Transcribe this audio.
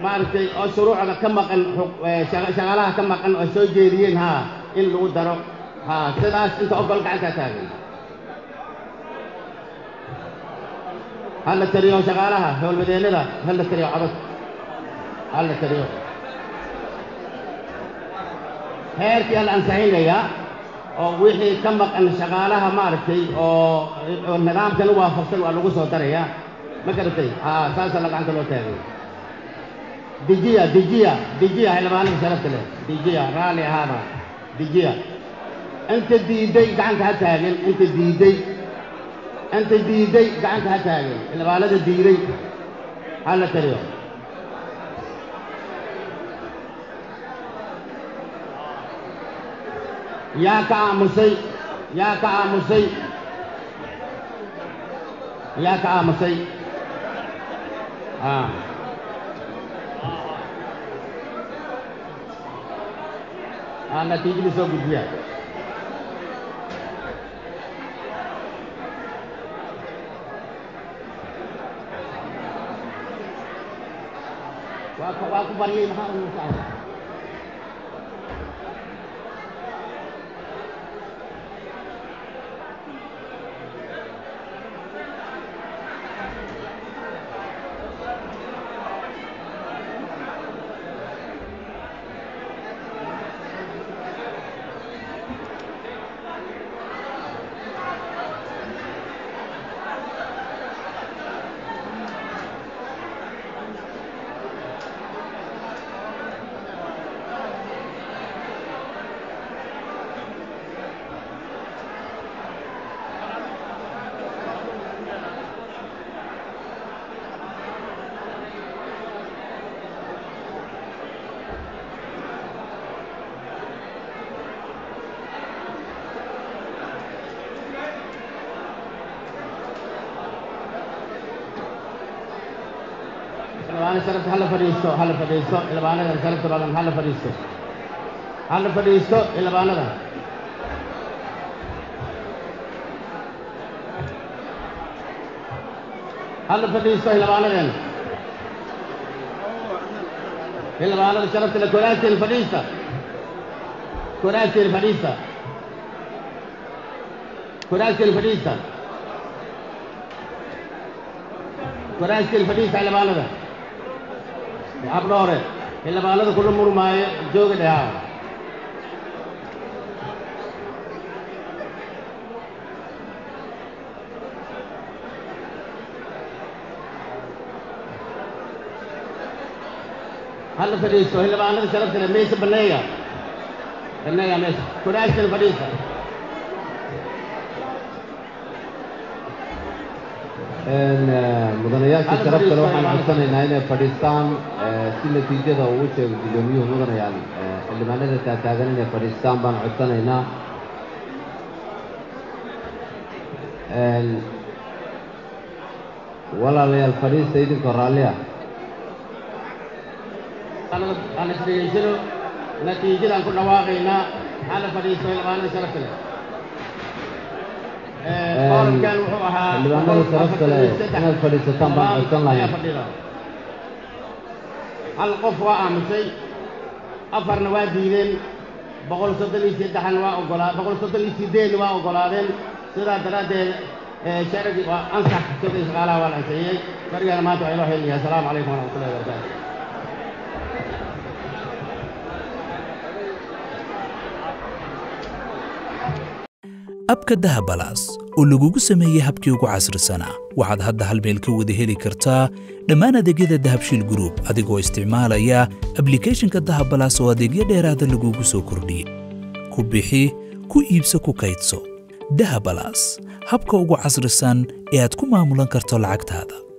maaragtay oo shuruucda ka maqan shaqaalaha ka maqan oo soo jeediyeen haa in lagu daro haa sidaas inta ogol gacantaa taagan ha la tariyo shaqaalaha howlwadeennada ha la tariyo codod ha la tariyo heerkii ha la ansixinayaa oo wixii ka maqan shaqaalaha maaragtay oo oo nidaamkan u waafaqsan waa lagu soo darayaa ma garatay haa saasaa la gacanta loo taagay dejiya dejiya dejiya xildhibaanada sharafta leh dejiya raalli ahaada dejiya inta diiday gacanta ha taagan inta diiday inta diiday gacanta ha taagan xildhibaanada diiday ha la tariyo yaa ka aamusay yaa ka aamusay yaa ka aamusay ah ah natiijadii soo gudbiya waa ku waa ku baryay maxaa ugu socda xildhibaanada sharafta hala fadhiisto hala fadhiisto xildhibaanada sharafta badan hala fadhiisto hala fadhiisto xildhibaanada hala fadhiisto xildhibaanadeena xildhibaanada sharafta le koraasteen fadhiista koraasteen fadhiista koraasteen fadhiista koraasteen fadhiista xildhibaanada habdhoore xildhibaanada kula murmaayo jooga dhehaa hala fadhiisto xildhibaanada sharafta leh meesa banneeya banneeya meesa koraasteen fadhiista mudanayaasha sharaf kale waxaan codsanaynaa inay fadhiistaan si natiijada uu sheego gudoomiyuhu mudanayaal xildhibaanada taataagan inay fadhiistaan baan codsanaynaa walaalayaal fadhiista idinkoo raalli ah aan isdhegeysano natiijadaan ku dhawaaqaynaa hala fadhiisto xildhibaanada sharafta leh qodobkan wuxuu ahaa xildhibaanada sharafta leh inaad fadhiisataan baan codsan lahayn hal qof waa aamusay afarna waa diideen boqol soddon iyo saddexna waa ogolaa boqol soddon iyo sideedna waa ogolaadeen sidaa daraaddeed sharcigi waa ansax sodon shaqaalaha waa la ansixiyey sharcigana maanta waa inoo helyahay asalaamu calaykum waraxmatullahi wabarakaatu abka dahabalaas oo lagugu sameeyey habkii ugu casrisanaa waxaad hadda hal meel ka wada heli kartaa dhammaan adeegyada dahabshiil gruub adigoo isticmaalaya ablikhethonka dahabalaas oo adeegyo dheeraada lagugu soo kordhiyey ku bixi ku iibso ku kaydso dahabalaas habka ugu casrisan ee aad ku maamulan karto lacagtaada